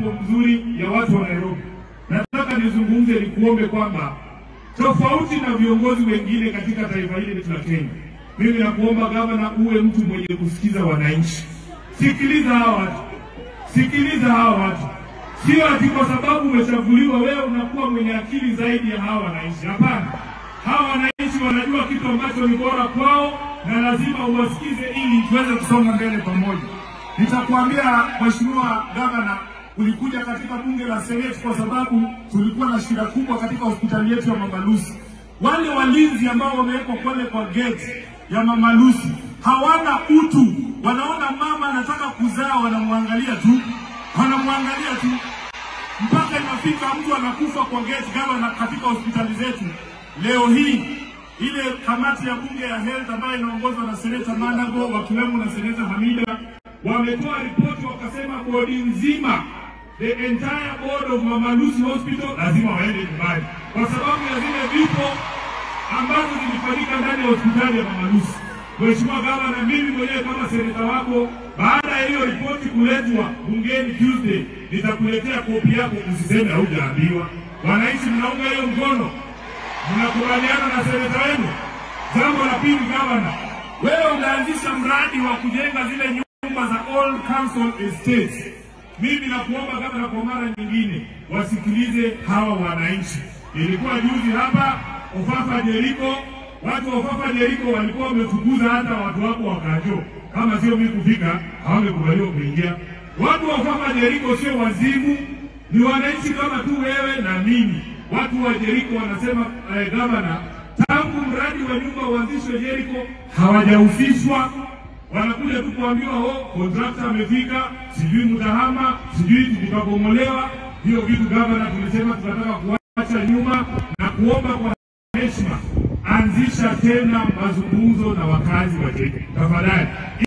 mambo mzuri ya watu wa Nairobi. Nataka nizungumze, nikuombe kwamba tofauti na viongozi wengine katika taifa hili letu la Kenya, mimi nakuomba gavana, uwe mtu mwenye kusikiza wananchi. Sikiliza hawa watu, sikiliza hawa watu, sio ati kwa sababu umechaguliwa wewe unakuwa mwenye akili zaidi ya hawa wananchi. Hapana, hawa wananchi wanajua kitu ambacho ni bora kwao, na lazima uwasikize ili tuweze kusonga mbele pamoja. Nitakuambia Mheshimiwa Gavana, ulikuja katika bunge la Seneti kwa sababu tulikuwa na shida kubwa katika hospitali yetu ya Mama Lucy. Wale walinzi ambao wamewekwa pale kwa gate ya Mama Lucy hawana utu, wanaona mama anataka kuzaa, wanamwangalia tu, wanamwangalia tu mpaka inafika mtu anakufa kwa gate gavana katika hospitali zetu. Leo hii ile kamati ya bunge ya health ambayo inaongozwa na seneta Manago wakiwemo na seneta Hamida wametoa ripoti wakasema bodi nzima the entire board of Mama Lucy Hospital lazima waende nyumbani kwa sababu ya zile vifo ambazo zilifanyika ndani ya hospitali ya Mama Lucy. Mheshimiwa Gavana, mimi mwenyewe kama seneta wako, baada ya hiyo ripoti kuletwa bungeni Tuesday, nitakuletea kopi yako, usiseme haujaambiwa. Wananchi mnaunga hiyo mkono, mnakubaliana na seneta wenu. Jambo la pili, gavana, wewe unaanzisha mradi wa kujenga zile nyumba za all council estates. Mimi nakuomba gavana, kwa mara nyingine wasikilize hawa wananchi. Ilikuwa juzi hapa Ofafa Jeriko, watu wa Ofafa Jeriko walikuwa wamefukuza hata watu wako wakajo, kama sio mimi kufika hawangekubaliwa kuingia. Watu wa Ofafa Jeriko sio wazimu, ni wananchi kama tu wewe na mimi. Watu wa Jeriko wanasema eh, gavana, tangu mradi wa nyumba uanzishwe Jeriko hawajahusishwa wanakuja tu kuambiwa oh, kontrakta amefika, sijui mtahama, sijui tutabomolewa. Hiyo vitu gavana, tulisema tunataka kuacha nyuma na kuomba kwa heshima, anzisha tena mazungumzo na wakazi wa Jeriko tafadhali.